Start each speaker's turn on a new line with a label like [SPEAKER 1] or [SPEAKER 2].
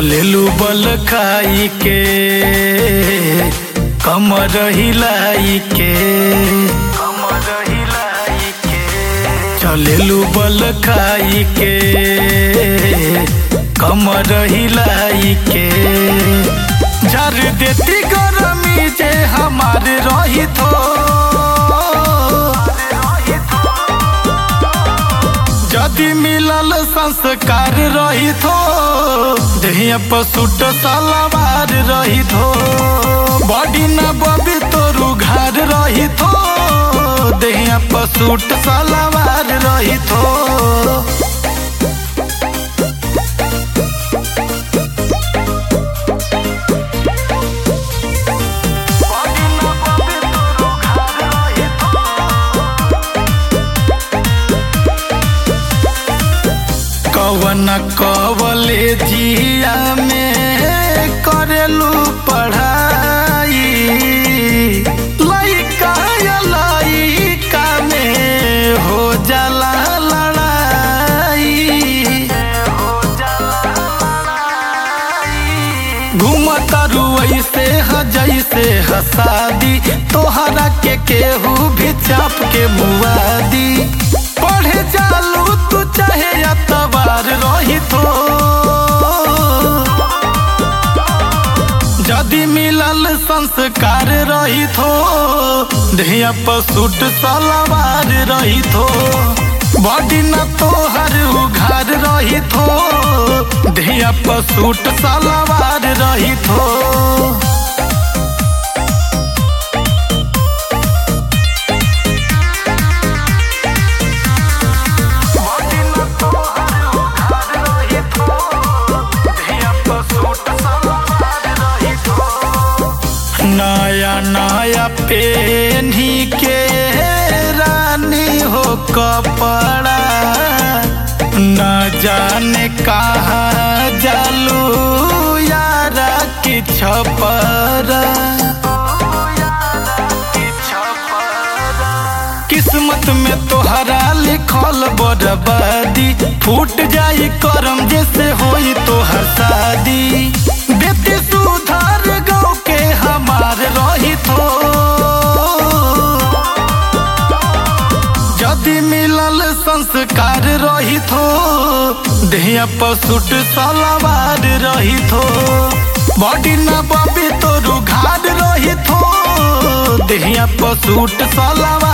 [SPEAKER 1] चलेलू बल खाई के कमर हिलाई के कमर हिलाई के चलेलू बल खाई के कमर हिलाई के झर देती गरमी जे हमार रही थो जदि मिलल संस्कार रही थो देहिया पर सूट सलवार रही थो बॉडी न बबी तोरू घर रही थो देहिया पर सूट सलवार रही थो बॉडी न बबी तोरू घर रही थो कवन कवले जिया में करेलू पढ़ाई लइका या लइका में हो जाला लड़ाई घूमतारू ऐसे ह जैसे हसादी तोहरा के केहू भी चाप के मुआदी पढ़े जालू तू चाहे अतबार रही थो जदि मिलल संस्कार रही थो धिया पर सूट सलवार रही थो बॉडी न तोहर उघार रही थो धिया पर सूट सलवार रही थो नया नया पेन्ही के रानी हो कपड़ा न जाने कहाँ जालू यारा की छपरा किस्मत में तोहरा लिखल बर्बादी फूट जाई करम जैसे होई तोहर शादी बेटी सुधार गाँव के हमार रही थो जदि मिलल संस्कार रही थो देहिया पर सूट सलवार रही थो बॉडी न बबी तोरू घाट रही थो देहिया पर सूट सलवार